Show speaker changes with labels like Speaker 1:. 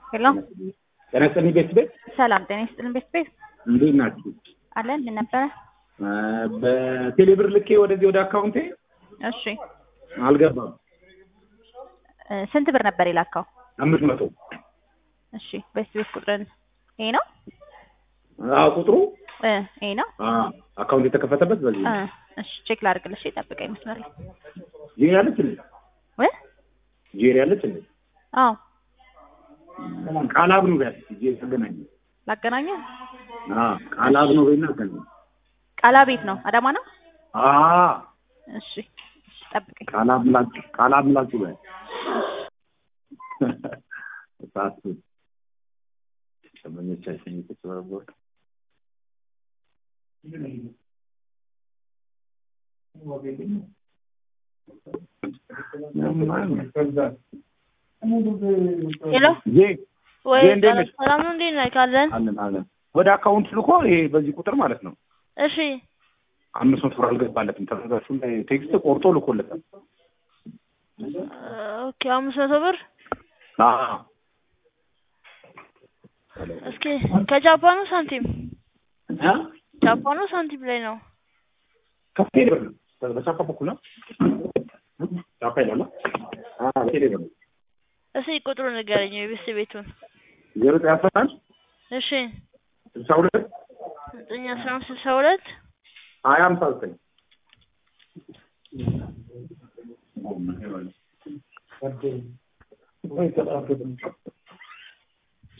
Speaker 1: ሄሎ
Speaker 2: ጤና ይስጥልኝ ቤት ቤት
Speaker 1: ሰላም ጤና ይስጥልን ቤት ቤት
Speaker 2: እንዴት ናችሁ?
Speaker 1: አለን ምን ነበረ?
Speaker 2: በቴሌብር ልኬ ወደዚህ ወደ አካውንቴ
Speaker 1: እሺ
Speaker 2: አልገባም።
Speaker 1: እ ስንት ብር ነበር የላካው?
Speaker 2: አምስት መቶ
Speaker 1: እሺ ቤት ቤት ቁጥርን ይሄ ነው
Speaker 2: አዎ ቁጥሩ
Speaker 1: እ ይሄ ነው
Speaker 2: አዎ አካውንት የተከፈተበት በዚህ
Speaker 1: እ
Speaker 2: ነው።
Speaker 1: እሺ ቼክ ላድርግልሽ ጠብቀኝ መስመር ላይ
Speaker 2: ጄሪ አለች እንዴ?
Speaker 1: ወይ
Speaker 2: ጄሪ አለች እንዴ?
Speaker 1: አዎ
Speaker 2: ቃላብ ነው ያለች ጄሪ ተገናኘ።
Speaker 1: ላገናኘ
Speaker 2: አዎ ቃላብ ነው በይና አገናኝ።
Speaker 1: ቃላ ቤት ነው አዳማ ነው
Speaker 2: አዎ
Speaker 1: እሺ እሺ ጠብቀኝ
Speaker 2: ቃላብ ምላችሁ ቃላብ ምላችሁ በይ ሳቱ ደንበኞቻችን እየተጨበረበሩ
Speaker 3: ሄሎ
Speaker 2: ጄ
Speaker 3: ወይ
Speaker 2: ጄ እንዴት ነሽ?
Speaker 3: ሰላም ነው እንዴት ነህ ካለን
Speaker 2: አለን አለን ወደ አካውንት ልኮ ይሄ በዚህ ቁጥር ማለት ነው
Speaker 3: እሺ
Speaker 2: አምስት መቶ ብር አልገባለትም። ተረጋችሁ ላይ ቴክስት ቆርጦ ልኮለታል።
Speaker 3: ኦኬ አምስት መቶ ብር
Speaker 2: አዎ
Speaker 3: እስኪ ከጃፓኑ ሳንቲም
Speaker 2: እ?
Speaker 3: ጃፓኑ ሳንቲም ላይ ነው
Speaker 2: ከቴሌ ብር ነው በቻፓ በኩል ነው ቻፓ ይላል። አዎ በቴሌ ብር ነው
Speaker 3: እስኪ ቁጥሩ ንገረኝ የቤት ቤቱን
Speaker 2: ዜሮ ዘጠኝ አስራ አንድ
Speaker 3: እሺ
Speaker 2: ስልሳ ሁለት
Speaker 3: ዘጠኝ አስራ አምስት ስልሳ ሁለት
Speaker 2: ሀያ ሃምሳ ዘጠኝ